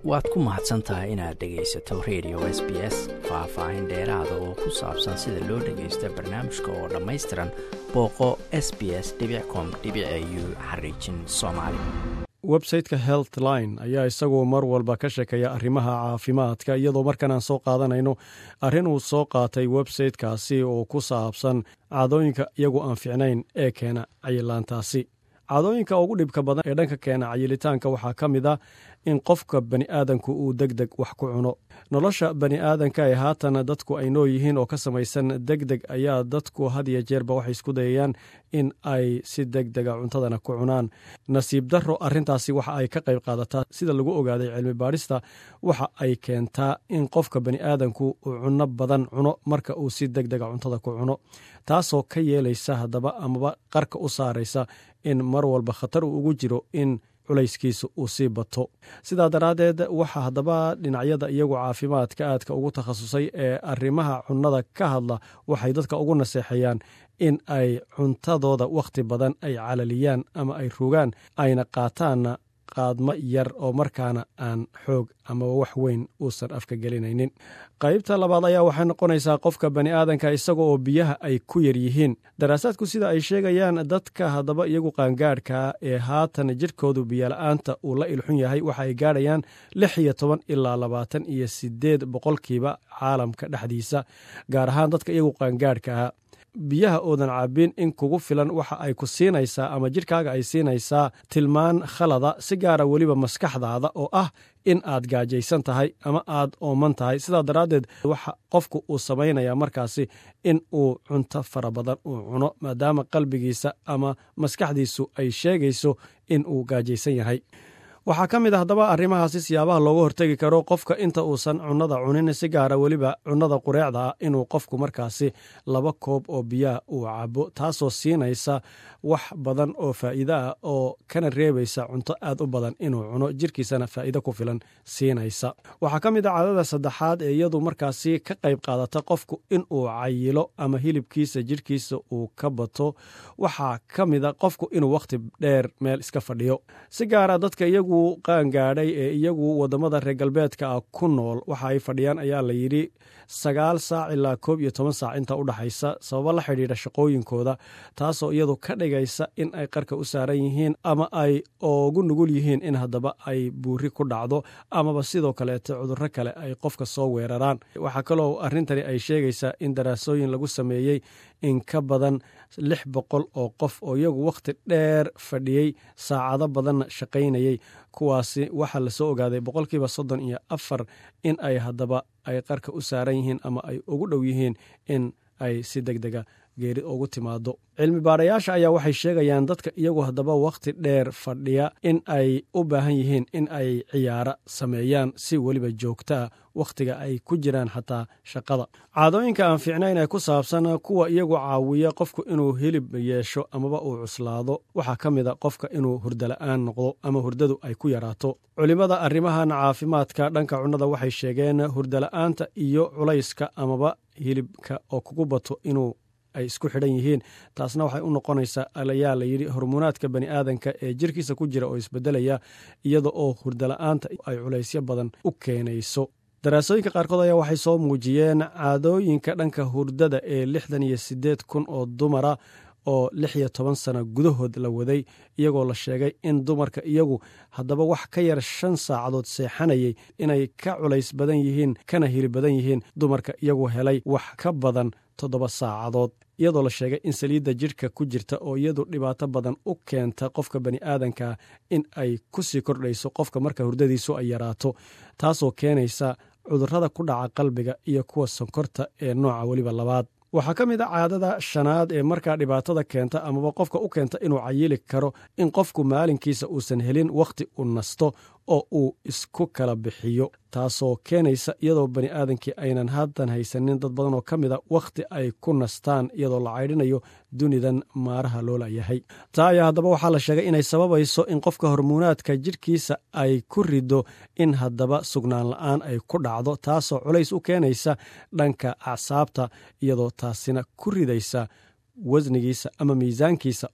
waad ku mahadsan tahay inaad dhegaysato radio s b s faah-faahin dheeraada oo ku saabsan sida loo dhagaysto barnaamijka oo dhammaystiran booqo s b s com u xariijin soomaali websiteka healthline ayaa isaguo mar walba ka sheekeeya arrimaha caafimaadka iyadoo markan aan soo qaadanayno arrin uu soo qaatay websitekaasi oo ku saabsan caadooyinka iyagu aan fiicnayn ee keena cayilaantaasi caadooyinka ugu dhibka badan ee dhanka keena cayilitaanka waxaa ka mid a in qofka bani aadanku uu deg deg wax ku cuno nolosha bani aadanka ee haatan dadku ay noo yihiin oo ka samaysan deg deg ayaa dadku had iyo jeerba waxay isku dayayaan in ay si deg dega cuntadana ku cunaan nasiib darro arrintaasi waxa ay ka qayb qaadataa sida lagu ogaaday cilmi baadhista waxa ay keentaa in qofka bani aadanku uu cunno badan cuno marka uu si deg dega cuntada ku cuno taasoo ka yeelaysa haddaba amaba qarka u saaraysa in mar walba khatar uu ugu jiro in culayskiisa uu sii bato sidaa daraaddeed waxaa haddaba dhinacyada iyagu caafimaadka aadka ugu takhasusay ee arrimaha cunnada ka hadla waxay dadka ugu naseexeeyaan in ay cuntadooda wakhti badan ay calaliyaan ama ay rogaan ayna qaataanna qaadmo yar oo markaana aan xoog amaba wax weyn uusan afka gelinaynin qaybta labaad ayaa waxay noqonaysaa qofka bani aadanka isaga oo biyaha ay ku yar yihiin daraasaadku sida ay sheegayaan dadka haddaba iyagu qaangaadhka ee haatan jidhkoodu biyola'aanta uu la ilxun yahay waxa ay gaadhayaan lix iyo toban ilaa labaatan iyo sideed boqolkiiba caalamka dhexdiisa gaar ahaan dadka iyagu qaangaadhka ah biyaha oodan caabin in kugu filan waxa ay ku siinaysaa ama jidhkaaga ay siinaysaa tilmaan khalada si gaara weliba maskaxdaada oo ah in aad gaajaysan tahay ama aad ooman tahay sidaa daraaddeed waxa qofku uu samaynayaa markaasi in uu cunto fara badan uu cuno maadaama qalbigiisa ama maskaxdiisu ay sheegayso in uu gaajaysan yahay waxaa ka mid a haddaba arrimahaasi siyaabaha looga hortegi karo qofka inta uusan cunnada cunin si gaara weliba cunnada qureecda ah inuu qofku markaasi laba koob oo biyaha uu cabo taasoo siinaysa wax badan oo faa'iide ah oo kana reebaysa cunto aad u badan inuu cuno jirkiisana faa'iide ku filan siinaysa waxaa ka mid a caadada saddexaad ee iyadu markaasi ka qayb qaadata qofku inuu cayilo ama hilibkiisa jirhkiisa uu ka bato waxaa ka mid a qofku inuu wakhti dheer meel iska fadhiyo si gaara dadka iyagu qaangaadhay ee iyagu wadamada reer galbeedka ah ku nool waxa ay fadhiyaan ayaa la yidhi sagaal saac ilaa koob iyo toban saac inta u dhexaysa sababo la xidhiidha shaqooyinkooda taasoo iyadu ka dhigaysa in ay qarka u saaran yihiin ama ay ugu nugul yihiin in haddaba ay buuri ku dhacdo amaba sidoo kaleete cudurro kale ay qofka soo weeraraan waxaa kaloo arrintani ay sheegaysaa in daraasooyin lagu sameeyey in ka badan lix boqol oo qof oo iyagu wakhti dheer fadhiyey saacado badanna shaqaynayey kuwaasi waxaa lasoo ogaaday boqolkiiba soddon iyo afar in ay haddaba ay qarka u saaran yihiin ama ay ugu dhow yihiin in ay si deg dega geeri ugu timaado cilmi baarayaasha ayaa waxay sheegayaan dadka iyagu haddaba wakhti dheer fadhiya in ay u baahan yihiin in ay ciyaaro sameeyaan si weliba joogtaa wakhtiga ay ku jiraan xataa shaqada caadooyinka aan fiicnayn ee ku saabsan kuwa iyagu caawiya qofku inuu hilib yeesho amaba uu cuslaado waxaa ka mid a qofka inuu hurdala-aan noqdo ama hurdadu ay ku yaraato culimmada arrimahan caafimaadka dhanka cunnada waxay sheegeen hurdala-aanta iyo culayska amaba hilibka oo kugu bato inuu ay isku xidhan yihiin taasna waxay u noqonaysaa ayaa la yidhi hormuunaadka bani aadanka ee jirkiisa ku jira oo isbedelaya iyada oo hurdala-aanta ay culaysyo badan u keenayso daraasooyinka qaarkood ayaa waxay soo muujiyeen caadooyinka dhanka hurdada ee lixdan iyo siddeed kun oo dumara oo lix iyo toban sano gudahood la waday iyagoo la sheegay in dumarka iyagu haddaba wax ka yar shan saacadood seexanayay inay ka culays badan yihiin kana hili badan yihiin dumarka iyagu helay wax ka badan toddoba saacadood iyadoo la sheegay in saliidda jidhka ku jirta oo iyadu dhibaato badan u keenta qofka bani aadanka in ay ku sii kordhayso qofka marka hurdadiisu ay yaraato taasoo keenaysa cudurrada ku dhaca qalbiga iyo kuwa sonkorta ee nooca weliba labaad waxaa ka mid a caadada shanaad ee markaa dhibaatada keenta amaba qofka u keenta inuu cayili karo in qofku maalinkiisa uusan helin wakhti u nasto oo uu isku kala bixiyo taasoo keenaysa iyadoo bani aadankii aynan haddan haysanin dad badan oo ka mid a wakhti ay ku nastaan iyadoo la caydhinayo dunidan maaraha loola yahay taa ayaa haddaba waxaa la sheegay inay sababayso in qofka hormuunaadka jidhkiisa ay ku rido in haddaba sugnaan la-aan ay ku dhacdo taasoo culays u keenaysa dhanka acsaabta iyadoo taasina ku ridaysa wasnigiisa ama miisaankiisa oo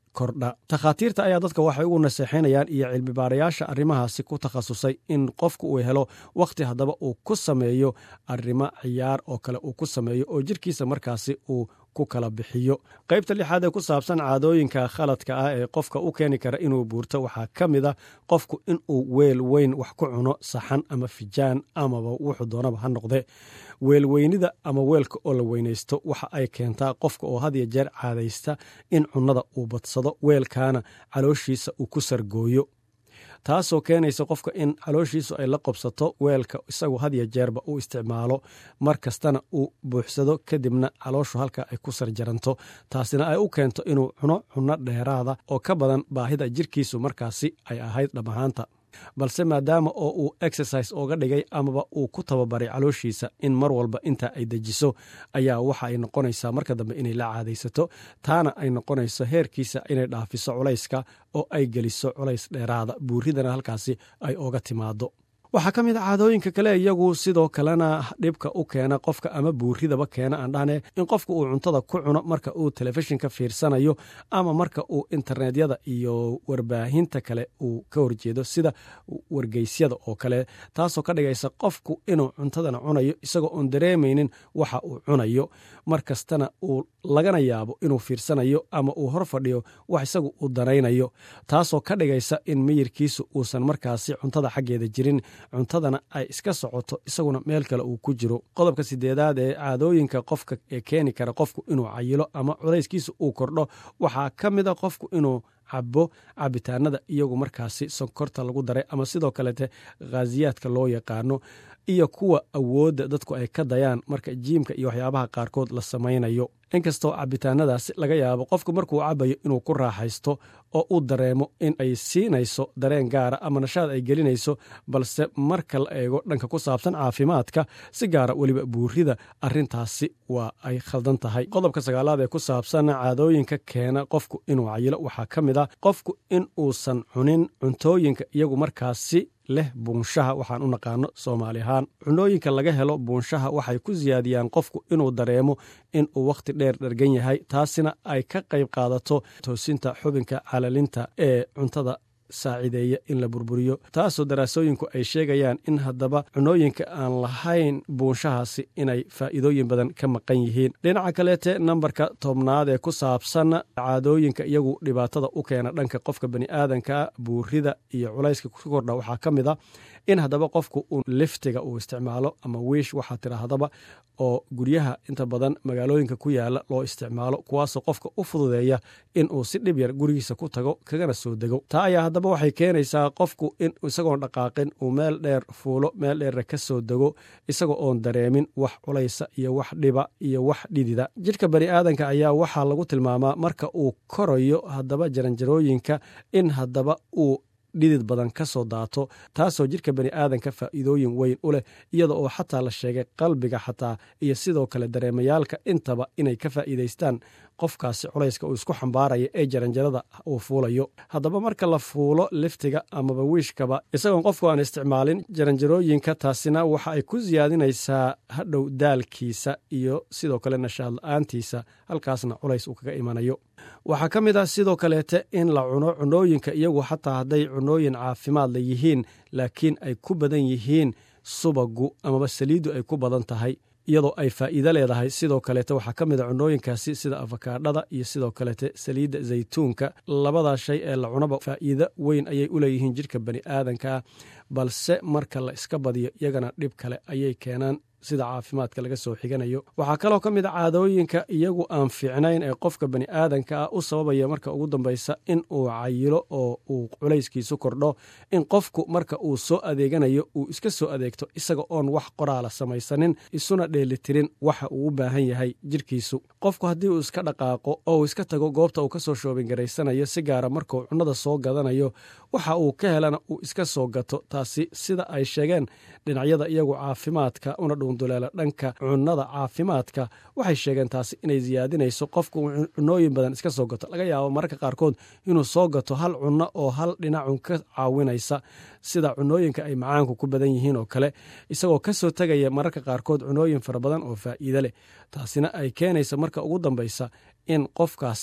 kordha takhaatiirta ayaa dadka waxay ugu naseexinayaan iyo cilmibaarayaasha arrimahaasi ku takhasusay in qofku uu helo wakhti haddaba uu ku sameeyo arrimo ciyaar oo kale uu ku sameeyo oo jirkiisa markaasi uu ku kala bixiyo qaybta lixaad ee ku saabsan caadooyinka khaladka ah ee qofka u keeni kara inuu buurto waxaa ka mid a qofku inuu weel weyn wax ku cuno saxan ama fijaan amaba wuxuu doonaba ha noqde weelweynida ama weelka oo la weynaysto waxa ay keentaa qofka oo had ya jeer caadaysta in cunnada uu badsado weelkaana calooshiisa uu ku sargooyo taasoo keenaysa qofka in calooshiisu ay la qobsato weelka isagu had ya jeerba uu isticmaalo mar kastana uu buuxsado kadibna calooshu halka ay ku sarjaranto taasina ay u keento inuu cuno cunno dheeraada oo ka badan baahida jirkiisu markaasi ay ahayd dhamahaanta balse maadaama oo uu exercise ooga dhigay amaba uu ku tababaray calooshiisa in mar walba inta ay dejiso ayaa waxa ay noqonaysaa marka dambe inay la caadaysato taana ay noqonayso heerkiisa inay dhaafiso culayska oo ay geliso culays dheeraada buuridana halkaasi ay ooga timaado waxaa ka mid a caadooyinka kale iyagu sidoo kalena dhibka u keena qofka ama buuridaba keena aan dhahne in qofka uu cuntada ku cuno marka uu telefishinka fiirsanayo ama marka uu internetyada iyo warbaahinta kale uu ka horjeedo sida wargeysyada oo kale taasoo ka dhigaysa qofku inuu cuntadana cunayo isagoo oon dareemaynin waxa uu cunayo mar kastana uu lagana yaabo inuu fiirsanayo ama uu hor fadhiyo wax isagu uu danaynayo taasoo ka dhigaysa in miyirkiisu uusan markaasi cuntada xaggeeda jirin cuntadana ay iska socoto isaguna meel kale uu ku jiro qodobka sideedaad ee caadooyinka qofka ee keeni kara qofku inuu cayilo ama culayskiisa uu kordho waxaa ka mid a qofku inuu cabo cabitaanada iyagu markaasi sonkorta lagu daray ama sidoo kalete khaasiyaadka loo yaqaano iyo kuwa awoodda dadku ay ka dayaan marka jiimka iyo waxyaabaha qaarkood la samaynayo inkastoo cabitaanadaasi laga yaabo qofku markuu cabayo inuu ku raaxaysto oo uu dareemo in ay siinayso dareen gaara ama nashaad ay gelinayso balse marka la eego dhanka ku saabsan caafimaadka si gaara weliba buurida arintaasi waa ay khaldan tahay qodobka sagaalaad ee ku saabsan caadooyinka keena qofku inuu cayilo waxaa ka mid ah qofku in uusan cunin cuntooyinka iyagu markaasi leh buunshaha waxaan u naqaano soomaali ahaan cunooyinka laga helo buunshaha waxay ku siyaadiyaan qofku inuu dareemo in uu wakhti dheer dhargan yahay taasina ay ka qayb qaadato toosinta xubinka calalinta ee cuntada saacideeya in la burburiyo taasoo daraasooyinku ay sheegayaan in haddaba cunooyinka aan lahayn buunshahaasi inay faa'iidooyin badan ka maqan yihiin dhinaca kaleete nambarka tobnaad ee ku saabsan caadooyinka iyagu dhibaatada u keena dhanka qofka bani'aadanka buurida iyo culayska ku kordha waxaa ka mid a in haddaba qofku uu liftiga uu isticmaalo ama wiish waxaa tidhaahdaba oo guryaha inta badan magaalooyinka ku yaala loo isticmaalo kuwaasoo qofka u fududeeya in uu si dhib yar gurigiisa ku tago kagana soo dego taa ayaa haddaba waxay keenaysaa qofku in isagoon dhaqaaqin uu meel dheer fuulo meel dheerna ka soo dego isagoo oon dareemin wax culaysa iyo wax dhiba iyo wax dhidida jidhka bani aadanka ayaa waxaa lagu tilmaamaa marka uu korayo haddaba jaranjarooyinka in haddaba uu dhidid badan ka soo daato taasoo jidhka bani aadanka faa'iidooyin weyn u leh iyada oo xataa la sheegay qalbiga xataa iyo sidoo kale dareemayaalka intaba inay ka faa'iidaystaan qofkaasi culayska uu isku xambaaraya ee jaranjarada uu fuulayo haddaba marka la fuulo liftiga amaba wiishkaba isagoon qofku aan isticmaalin jaranjarooyinka taasina waxa ay ku siyaadinaysaa hadhow daalkiisa iyo sidoo kale nashaad la-aantiisa halkaasna culays uu kaga imanayo waxaa ka mid ah sidoo kaleete in la cuno cunooyinka iyagu xataa hadday cunooyin caafimaad la yihiin laakiin ay ku badan yihiin subagu amaba saliiddu ay ku badan tahay iyadoo ay faa'iido leedahay sidoo kaleete waxaa ka mid a cunooyinkaasi sida afakaadhada iyo sidoo kaleete saliidda zaytuunka labadaa shay ee la cunaba faa'iido weyn ayay u leeyihiin jidhka bani aadankaa balse marka la iska badiyo iyagana dhib kale ayay keenaan sida caafimaadka laga soo xiganayo waxaa kaloo ka mid a caadooyinka iyagu aan fiicnayn ee qofka bani aadanka ah u sababaya marka ugu dambaysa in uu cayilo oo uu culayskiisu kordho in qofku marka uu soo adeeganayo uu iska soo adeegto isaga oon wax qoraala samaysanin isuna dheelitirin waxa uu u baahan yahay jidhkiisu qofku haddii uu iska dhaqaaqo oo uu iska tago goobta uu ka soo shoobingaraysanayo si gaara markuu cunnada soo gadanayo waxa uu ka helana uu iska soo gato taasi sida ay sheegeen dhinacyada iyagu caafimaadka una dhuunduleela dhanka cunnada caafimaadka waxay sheegeen taasi inay siyaadinayso qofku cunooyin badan iska soo gato laga yaabo mararka qaarkood inuu soo gato hal cunno oo hal dhinacun ka caawinaysa sida cunooyinka ay macaanku ku badan yihiin oo kale isagoo ka soo tegaya mararka qaarkood cunooyin fara badan oo faa'iide leh taasina ay keenaysa marka ugu dambaysa in qofkaasi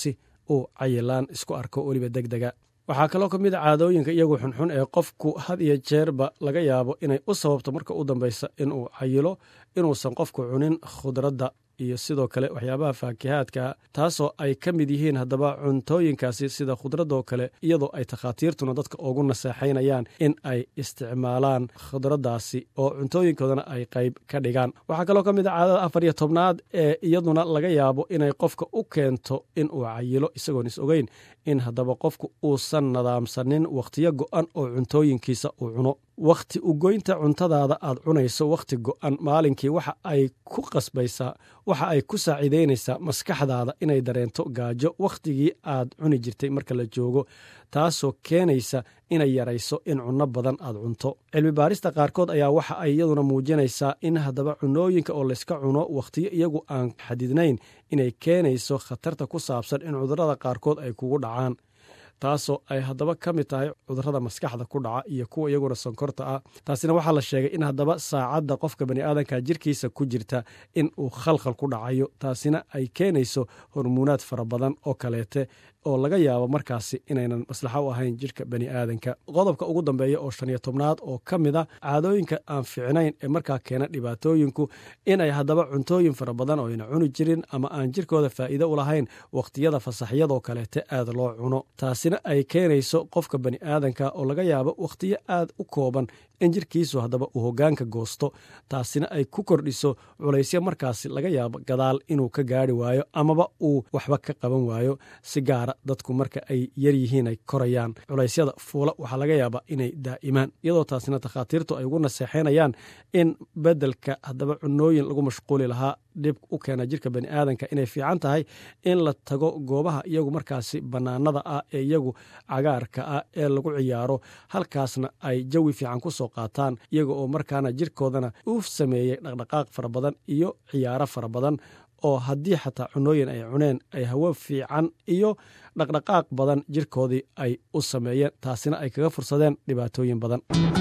uu cayilaan isku arko weliba deg dega waxaa kaloo ka mid a caadooyinka iyagu xunxun ee qofku had iyo jeerba laga yaabo inay u sababto marka u dambeysa inuu cayilo inuusan qofku cunin khudradda iyo sidoo kale waxyaabaha faakihaadka taasoo ay ka mid yihiin haddaba cuntooyinkaasi sida khudradoo kale iyadoo ay takhaatiirtuna dadka ugu naseexaynayaan in ay isticmaalaan khudraddaasi oo cuntooyinkoodana ay qayb ka dhigaan waxaa kaloo ka mid a caadada afar iyo tobnaad ee iyaduna laga yaabo inay qofka u keento inuu cayilo isagoon is ogeyn in haddaba qofku uusan nadaamsanin wakhtiyo go'an oo cuntooyinkiisa uu cuno wakhti ugoynta cuntadaada aad cunayso wakhti go'an maalinkii waxa ay ku qasbaysaa waxa ay ku saaciideynaysaa maskaxdaada inay dareento gaajo wakhtigii aad cuni jirtay marka la joogo taasoo keenaysa inay yarayso in cunno badan aad cunto cilmi baarista qaarkood ayaa waxa ay iyaduna muujinaysaa in haddaba cunooyinka oo layska cuno wakhtiyo iyagu aan xadidnayn inay keenayso khatarta ku saabsan in cudurrada qaarkood ay kugu dhacaan taasoo ay haddaba ka mid tahay cudurrada maskaxda ku dhaca iyo kuwa iyaguna sonkorta ah taasina waxaa la sheegay in haddaba saacadda qofka baniaadanka jirkiisa ku jirta in uu khalkhal ku dhacayo taasina ay keenayso hormuunaad fara badan oo kaleete oo laga yaabo markaasi inaynan maslaxo u ahayn jirka bani aadanka qodobka ugu dambeeya oo shan iyo tobnaad oo ka mid a caadooyinka aan fiicnayn ee markaa keena dhibaatooyinku inay haddaba cuntooyin fara badan oo ayna cuni jirin ama aan jirkooda faa'iido u lahayn wakhtiyada fasaxyadoo kaleete aad loo cuno taasina ay keenayso qofka bani aadanka oo laga yaabo wakhtiyo aad u kooban in jirkiisu haddaba uu hoggaanka goosto taasina ay ku kordhiso culaysyo markaasi laga yaabo gadaal inuu ka gaari waayo amaba uu waxba ka qaban waayo si gaara dadku marka ay yar yihiin ay korayaan culaysyada fuula waxaa laga yaabaa inay daa'imaan iyadoo taasina takhaatiirtu ay ugu naseexaynayaan in beddelka haddaba cunooyin lagu mashquuli lahaa dhib u keena jirka bani aadanka inay fiican tahay in la tago goobaha iyagu markaasi bannaanada ah ee iyagu cagaarka ah ee lagu ciyaaro halkaasna ay jawi fiican ku soo qaataan iyaga oo markaana jirkoodana u sameeyey dhaqdhaqaaq fara badan iyo ciyaaro fara badan oo haddii xataa cunooyin ay cuneen ay hawo fiican iyo dhaqdhaqaaq badan jirkoodii ay u sameeyeen taasina ay kaga fursadeen dhibaatooyin badan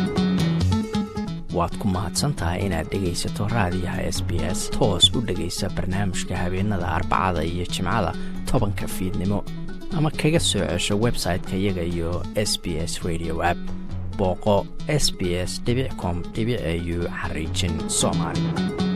waad ku mahadsantahay inaad dhegaysato raadiyaha s b s toos u dhegaysa barnaamijka habeenada arbacada iyo jimcada tobanka fiidnimo ama kaga soo cesho website-ka iyaga iyo s b s radio app booqo s b s com au xariijin soomaali